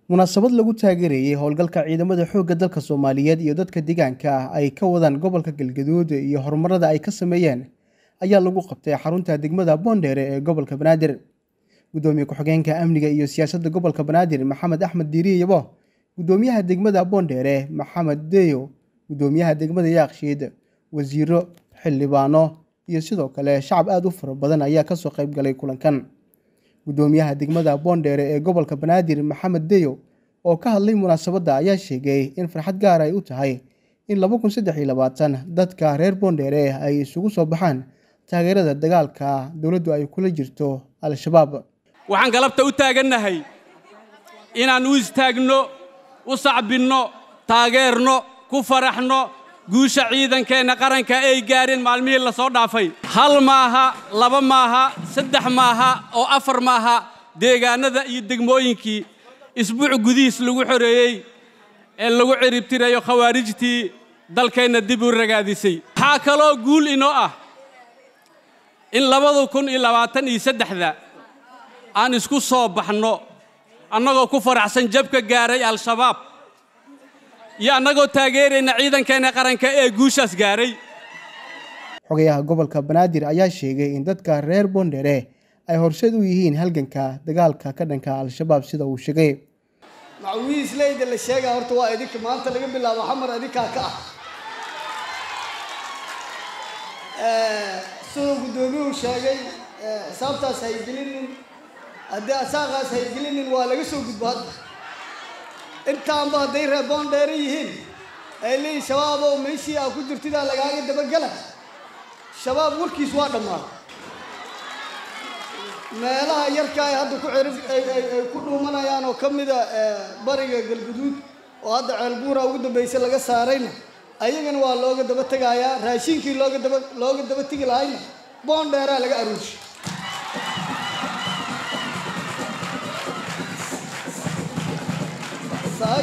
munaasabad lagu taageerayey howlgalka ciidamada xoogga dalka soomaaliyeed iyo dadka deegaanka ah ay ka wadaan gobolka galgaduud iyo horumarada ay ka sameeyeen ayaa lagu qabtay xarunta degmada boondheere ee gobolka banaadir gudoomiye ku-xigeenka amniga iyo siyaasadda gobolka banaadir maxamed axmed diiriye yabo gudoomiyaha degmada boondheere maxamed deyo gudoomiyaha degmada yaakshiid wasiiro xildhibaano iyo sidoo kale shacab aada u fara badan ayaa kasoo qayb galay kulankan gudoomiyaha degmada boondheere ee gobolka banaadir maxamed deyo oo ka hadlay munaasabadda ayaa sheegay in farxad gaar ay u tahay in laba kun saddex iyo labaatan dadka reer boondheere ay isugu soo baxaan taageerada dagaalka dowladdu ay kula jirto al-shabaab waxaan galabta u taagannahay inaan u istaagno u sacbinno taageerno ku faraxno guusha ciidankeenna qaranka ay gaareen maalmihii la soo dhaafay hal maaha laba maaha saddex maaha oo afar maaha deegaannada iyo degmooyinkii isbuuc gudihiis lagu xoreeyey ee lagu ciribtirayo khawaarijtii dalkeenna dib u ragaadisay waxaa kaloo guul inoo ah in labada kun iyo labaatan iyo saddexda aan isku soo baxno annagoo ku faraxsan jabka gaaray al-shabaab iyo annagoo taageerayna ciidankeenna qaranka ee guushaas gaaray xogayaha gobolka banaadir ayaa sheegay in dadka reer boondheere ay horseed u yihiin halganka dagaalka ka dhanka al-shabaab sida uu sheegay macawiisleyda la sheegaa horta waa idinka maanta laga bilaabo xamar idinkaa ka ah siduu guddoomiyuhu sheegay xisaabtaas haygelinin haddii asaaqaas haygelinin waa laga soo gudbo hadda intaanba hadday reer boondheere yihiin ay leeyihin shabaab oo meeshii aa ku jirtidaa lagaaga dabagela shabaab warkiis waa dhammaaday meelaha yarka ay hadda ku cirif ay ku dhuumanayaan oo ka mida bariga galguduud oo hadda ceelbuura ugu dambaysa laga saarayna ayagana waa looga daba tegayaa raashinkii looga daba looga daba tegi lahayna boondheeraa laga aruushi sahay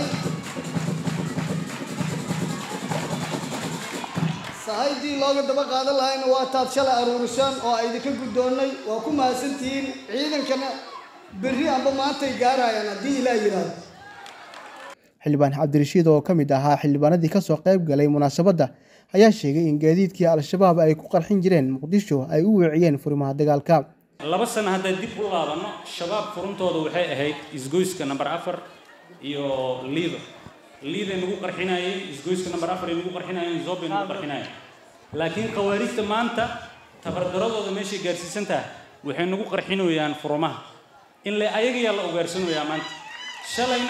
sahaydii looga daba qaadan lahayna waa taad shalay aruurisaan oo a idinka guddoonnay waa ku mahadsantihiin ciidankana berri amba maantay gaarayaan haddii ilaa yidhaahdo xildhibaan cabdirashiid oo ka mid ahaa xildhibaanadii kasoo qayb galay munaasabadda ayaa sheegay in gaadiidkii al-shabaab ay ku qarxin jireen muqdisho ay u weeciyeen furimaha dagaalka laba sano haddaan dib u laabanno shabaab furuntooda waxay ahayd isgoyska namber afar iyo liido liiday nagu qarxinayeen isgoyska namber afar ay nagu qarxinayeen zoobay nagu qarxinayeen laakiin khawaarijta maanta tabardaradooda meeshay gaarsiisan tahay waxay nagu qarxinoyaan furumaha in le ayagayaa la ugaarsanayaa maanta shalayna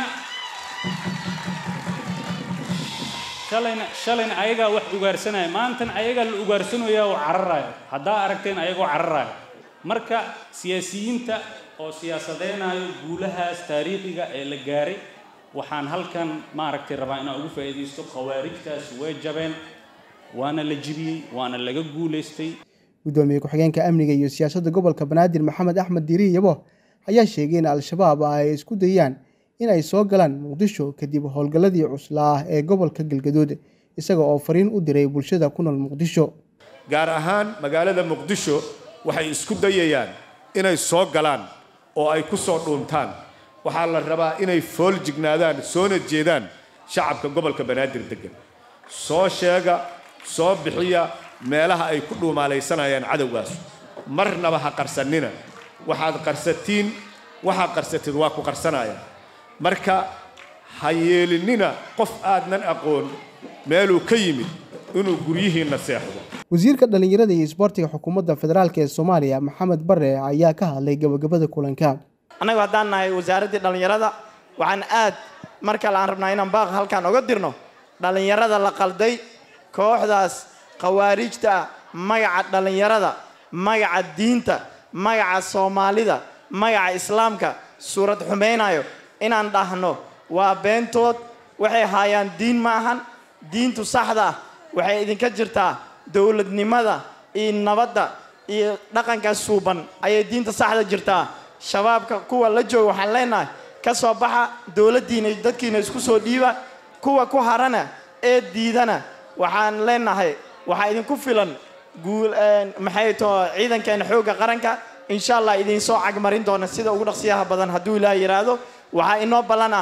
shalayna shalayna ayagaa wax ugaarsanaya maantana ayagaa la ugaarsanayaa oo cararayo haddaa aragteen ayagoo cararayo marka siyaasiyiinta oo siyaasadeynayo guulahaas taariikhiga ee la gaaray waxaan halkan maaragtay rabaa inaan ugu faa'iidaysto khawaarijtaas way jabeen waana la jibiyey waana laga guulaystay gudoomiye ku-xigeenka amniga iyo siyaasadda gobolka banaadir maxamed axmed diiri yabo ayaa sheegay in al-shabaab ay isku dayaan in ay soo galaan muqdisho kadib howlgalladii cuslaa ee gobolka galgaduud isaga oo fariin u diray bulshada ku nool muqdisho gaar ahaan magaalada muqdisho waxay isku dayayaan inay soo galaan oo ay ku soo dhuuntaan waxaa la rabaa inay fool jignaadaan soona jeedaan shacabka gobolka banaadir deggan soo sheega soo bixiya meelaha ay ku dhuumaalaysanayaan cadowgaas marnaba ha qarsannina waxaad qarsatiin waxaad qarsatid waa ku qarsanaya marka ha yeelinina qof aadnan aqoon meeluu ka yimid inuu guryihiinna seexdo wasiirka dhallinyarada iyo isboortiga xukuumadda federaalk ee soomaaliya maxamed bare ayaa ka hadlay gabagabada kulanka annagu haddaan nahay wasaaraddii dhallinyarada waxaan aad mar kale aan rabnaa inaan baaq halkaan oga dirno dhallinyarada la qalday kooxdaas khawaarijta ah magaca dhallinyarada magaca diinta magaca soomaalida magaca islaamka suurad xumaynayo inaan dhahno waa beentood waxay haayaan diin ma ahan diintu saxda ah waxay idinka jirtaa dowladnimada iyo nabadda iyo dhaqanka suuban ayay diinta saxda jirtaa shabaabka kuwa la jooga waxaan leenahay ka soo baxa dowladdiina iyo dadkiina isku soo dhiiba kuwa ku harana ee diidana waxaan leenahay waxaa idinku filan guul maxay too ciidankeena xoogga qaranka insha allah idiin soo cagmarin doona sida ugu dhaqsiyaha badan hadduu ilaah yidhaahdo waxaa inoo ballan ah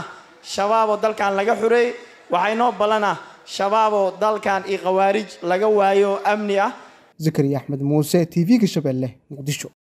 shabaaboo dalkan laga xureeyey waxaa inoo ballan ah shabaaboo dalkan iyo khawaarij laga waayo amni ah zakariya axmed muuse t v-ga shabeelle muqdisho